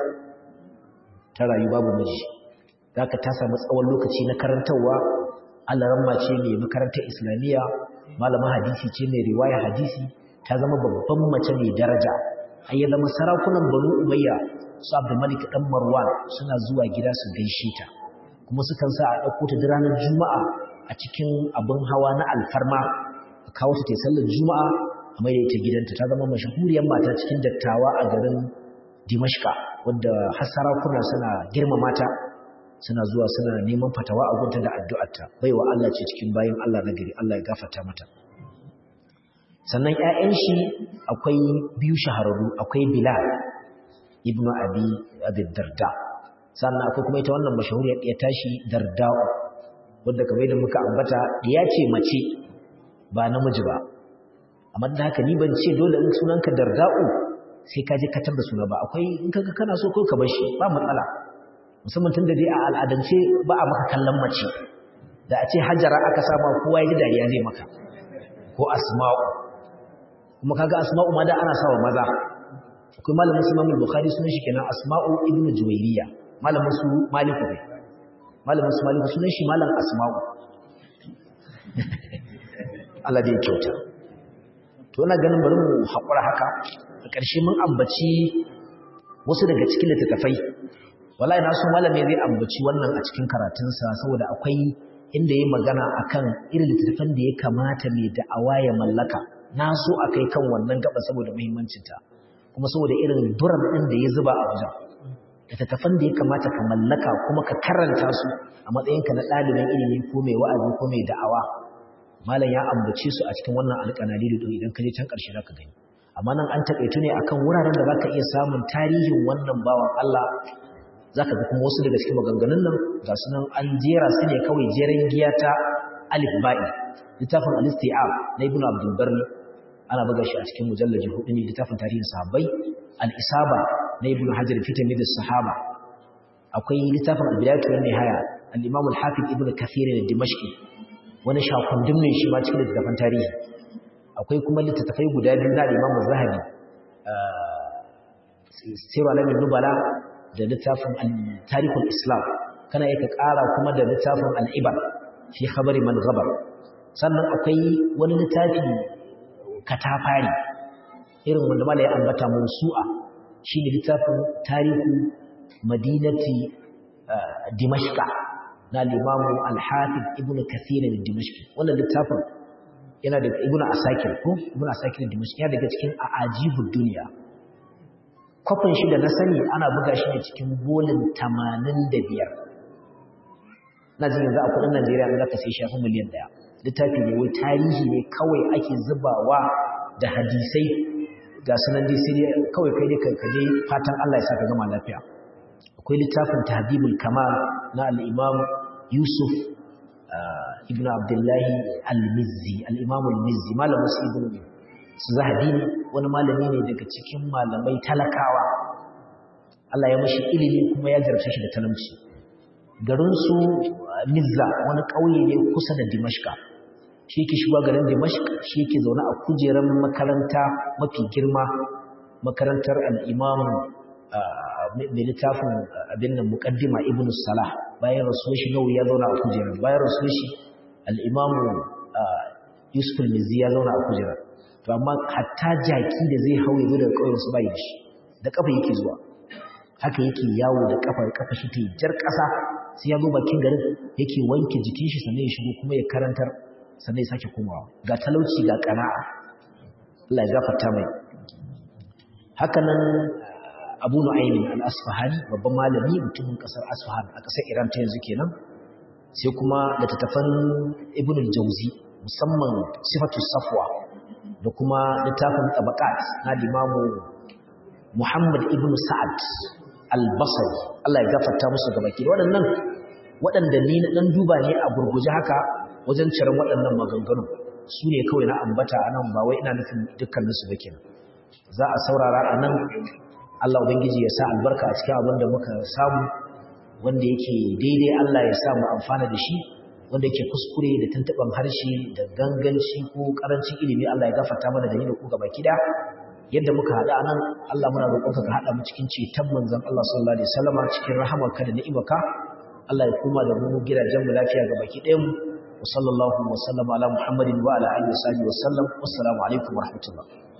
ta rayu babu miji za ka ta samu tsawon lokaci na karantarwa alaramma ce mai makarantar islamiyya malama hadisi ce mai riwaya hadisi ta zama babban mace mai daraja har ya zama sarakunan banu umayya su abdulmalik dan marwan suna zuwa gida su gaishe ta kuma sukan sa a ɗauko ta ranar juma'a a cikin abin hawa na alfarma a kawo ta sallar juma'a a mai da ita gidanta ta zama mashahuriyar mata cikin dattawa a garin Dimashka wadda har sarakuna suna girmama ta suna zuwa suna neman fatawa a gunta da addu'arta baiwa Allah ce cikin bayin Allah na gari Allah ya gafarta mata sannan ƴaƴan shi akwai biyu shahararru akwai Bilal ibn Abi Abi Darda sannan akwai kuma ita wannan mashahuriyar ɗaya tashi Darda'u wadda kamar yadda muka ambata ya ce mace ba namiji ba amma da haka ni ban ce dole in sunanka Darda'u sai ka je ka tabba suna ba akwai in kaga kana so ko ka bar shi ba matsala musamman tun da dai a al'adance ba a maka kallon mace da a ce hajara aka sama kowa ya ji dariya zai maka ko asma'u kuma kaga asma'u ma da ana sawa maza akwai malamin su Imam Bukhari sunan shi kenan Asma'u ibn Juwayriya malamin su Maliku ne malamin su Maliku sunan shi malam Asma'u Allah da ya kyauta to ina ganin bari mu haƙura haka a ƙarshe mun ambaci wasu daga cikin littattafai wallahi na so malami zai ambaci wannan a cikin karatunsa saboda akwai inda yayi magana akan irin littattafan da ya kamata mai da'awa ya mallaka na so akai kan wannan gaba saboda muhimmancinta kuma saboda irin duran din da ya zuba a wajen littattafan da ya kamata ka mallaka kuma ka karanta su a matsayinka na ɗalibin ilimi ko mai wa'azi ko mai da'awa malam ya ambace su a cikin wannan alƙanali da idan ka je can ƙarshe zaka gani amma nan an taƙaitu ne akan wuraren da zaka iya samun tarihin wannan bawan Allah zaka ga kuma wasu daga cikin maganganun nan ga su nan an jera su ne kawai jeren giya ta alif ba'i littafin al-isti'ab na ibnu abdul barri ana buga shi a cikin mujallaji hudu ne littafin tarihin sahabbai al-isaba na ibnu hajar fi tamyiz sahaba akwai littafin al-bidayatu wan nihaya al-imam al-hafiz ibnu kathir al-dimashqi wani shakundin ne shi ma cikin littafin tarihi akwai kuma littattafai guda biyu na Imam Zahabi Sirru Alamin Nubala da littafin Tarihul Islam kana yake ƙara kuma da littafin Al-Ibar fi khabari man ghabar sannan akwai wani littafi katafari irin wanda mala ya ambata Musu'a shine littafin Tarihu Madinati Dimashqa na Imam Al-Hafiz Ibn Kathir al-Dimashqi wannan littafin yana daga ibnu asakir ko ibnu asakir dimashq yana daga cikin ajibud duniya kofin shi da na sani ana buga shi ne cikin bolin 85 na jin yanzu a kudin Najeriya in zaka sai shafi miliyan daya littafi ne wai tarihi ne kawai ake zubawa da hadisai ga sunan dai sai kawai kai ne kankane fatan Allah ya saka gama lafiya akwai littafin tahdibul kamal na al-imam Yusuf ibn Abdullahi al-Mizzi al-imam al-Mizzi malamin su ibn Zahabi ne wani malami ne daga cikin malamai talakawa Allah ya mashi ilimi kuma ya jarabce shi da talauci garin su Mizza wani ƙauye ne kusa da Dimashqa shi yake shiga garin Dimashq shi yake zaune a kujerar makaranta mafi girma makarantar al-Imam mai littafin abin nan muqaddima Ibn Salah bayan rasuwar shi nawawi ya zauna a kujerar bayan rasuwar shi al-Imam Yusuf al-Mizzi ya zauna a kujerar to amma hatta jaki da zai hawo yazo daga ƙauyen su bai shi da kafa yake zuwa haka yake yawo da kafa kafa shi ta jar ƙasa sai ya zo bakin garin yake wanke jikin shi sannan ya shigo kuma ya karantar sannan ya sake komawa ga talauci ga kana'a Allah ya gafarta mai hakanan Abu Nu'aym al-Asfahani babban malami mutumin kasar Asfahan a kasar Iran ta yanzu kenan sai kuma da tattafan Ibn al-Jawzi musamman Sifatu Safwa da kuma littafin Tabaqat na Imam Muhammad ibn Sa'ad al-Basri Allah ya gafarta musu gabaki waɗannan waɗanda ni na dan duba ne a gurguje haka wajen ciran waɗannan maganganu su ne kawai na ambata a nan ba wai ina nufin dukkaninsu ba kenan za a saurara a nan Allah Ubangiji ya sa albarka a cikin abin da muka samu wanda yake daidai Allah ya sa mu amfana da shi wanda yake kuskure da tuntuɓan harshe da ganganci ko ƙarancin ilimi Allah ya gafarta mana da ni da ku gaba kida yadda muka haɗa nan Allah muna roƙonka ka haɗa mu cikin ceton manzon Allah sallallahu alaihi wasallam cikin rahamarka da ni'imarka Allah ya koma da mu gidajen mu lafiya ga baki ɗayan mu wa sallallahu wa sallama ala muhammadin wa ala alihi wa sahbihi wa sallam wassalamu alaikum wa rahmatullah